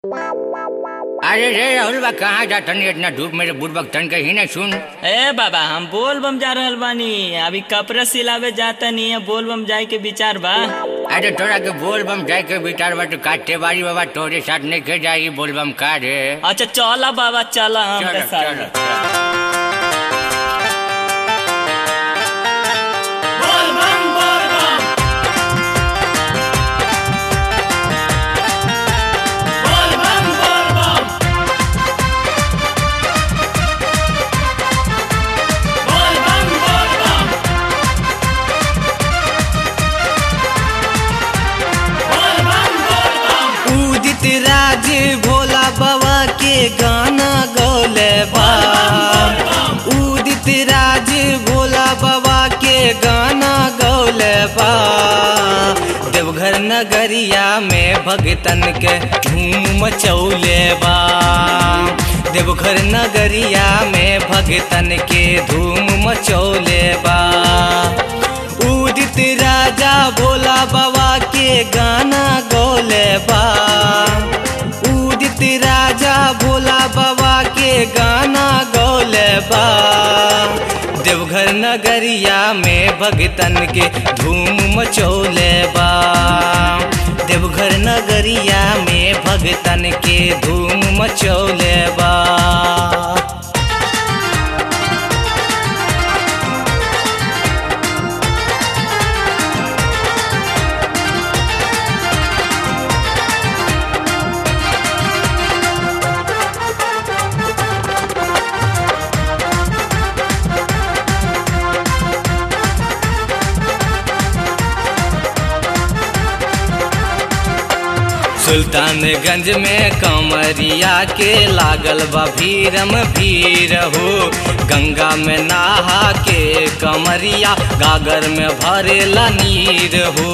अरे रे राहुल बा कहाँ जा तनी इतना धूप मेरे बुढ़बक तन के ही नहीं सुन ए बाबा हम बोल बम जा रहल बानी अभी कपड़ा सिलावे जाता नहीं है बोल बम जाए के विचार बा अरे तोरा के बोल बम जाए के विचार बा तो काटे बारी बाबा तोरे साथ नहीं के जाएगी बोल बम का रे अच्छा चला बाबा चला हम चलो, के साथ चलो। उदित राज भोला बाबा के गाना गौले बा उदित राज भोला बाबा के गाना गौले बा देवघर नगरिया में भगतन के धूम मचौले बा देवघर नगरिया में भगतन के धूम मचौले बा उदित राजा भोला बाबा के गाना गौले बा उदित राजा भोला बाबा के गाना गौले बा देवघर नगरिया में भगतन के धूम मचौले बा देवघर नगरिया में भगतन के धूम मचौले बा सुल्तानगंज में कमरिया के लागल बा भीरम भीर हो गंगा में नहा के कमरिया गागर में भरेला नीर हो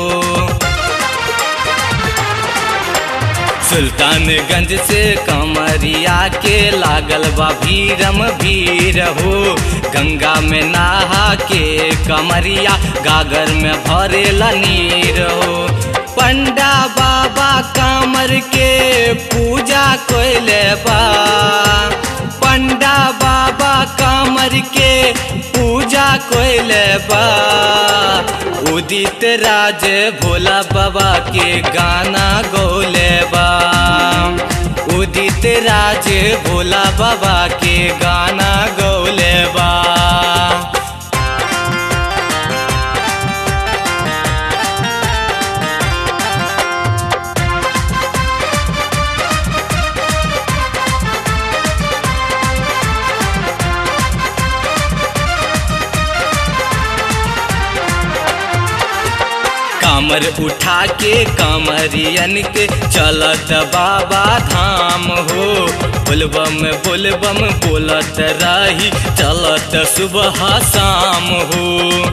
सुल्तानगंज से कमरिया के लागल बा भीरम भीर हो गंगा में नहा के कमरिया गागर में भरेला नीर हो पंडा बाबा कामर के पूजा कोइले बा पंडा बाबा कामर के पूजा कोइले बा उदित राज भोला बाबा के गाना गौले बा उदित राज भोला बाबा के गाना गौले बा कामर उठा के कामरियन के चलत बाबा धाम हो बोलबम बोलबम बोलत रही चलत सुबह शाम हो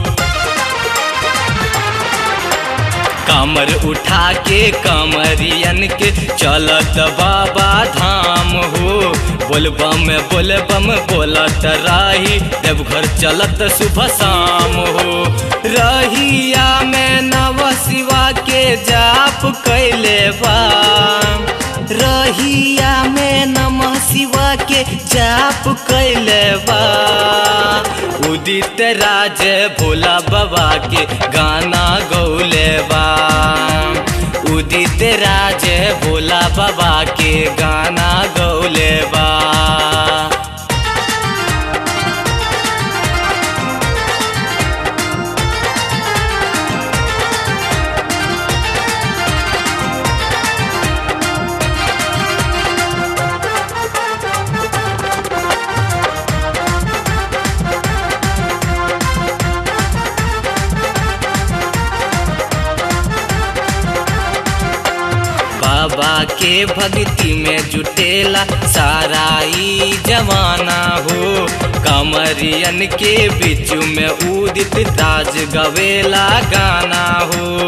कामर उठा के कामरियन के चलत बाबा धाम हो बोलबम बोलबम बोलत रही देवघर चलत सुबह शाम हो रहिया में नव शिवा के जाप कैले बा रहिया में नमः शिवा के जाप कैले बा उदित राज भोला बाबा के गाना गौले बा उदित राज भोला बाबा के गाना गौले बा बाबा के भक्ति में जुटेला सारा ई जवाना हो कमरियन के बीच में उदित ताज गवेला गाना हो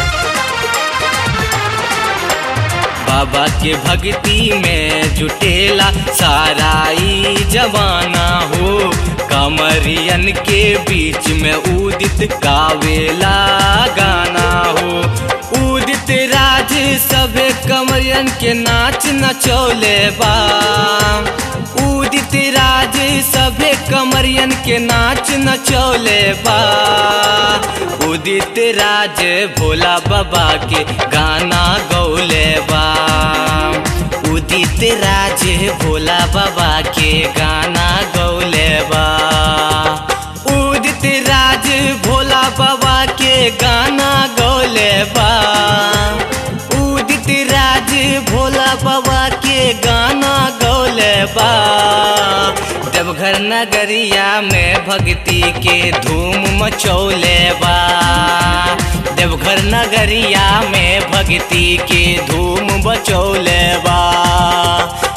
बाबा के भक्ति में जुटेला सारा ई जवाना हो कमरियन के बीच में उदित गावेला गाना हो उदित राज सभे कमरियन के नाच नचौले बा उदित राज सभे कमरियन के नाच नचौले बा उदित राज भोला बाबा के गाना गौले बा उदित राज भोला बाबा के गाना गौले बा उदित राज भोला बाबा के गाना गौले बा उदित राज भोला बाबा के गाना गौले बा देवघर नगरिया में भक्ति के धूम मचौले बा देवघर नगरिया में भक्ति के धूम बचौले बा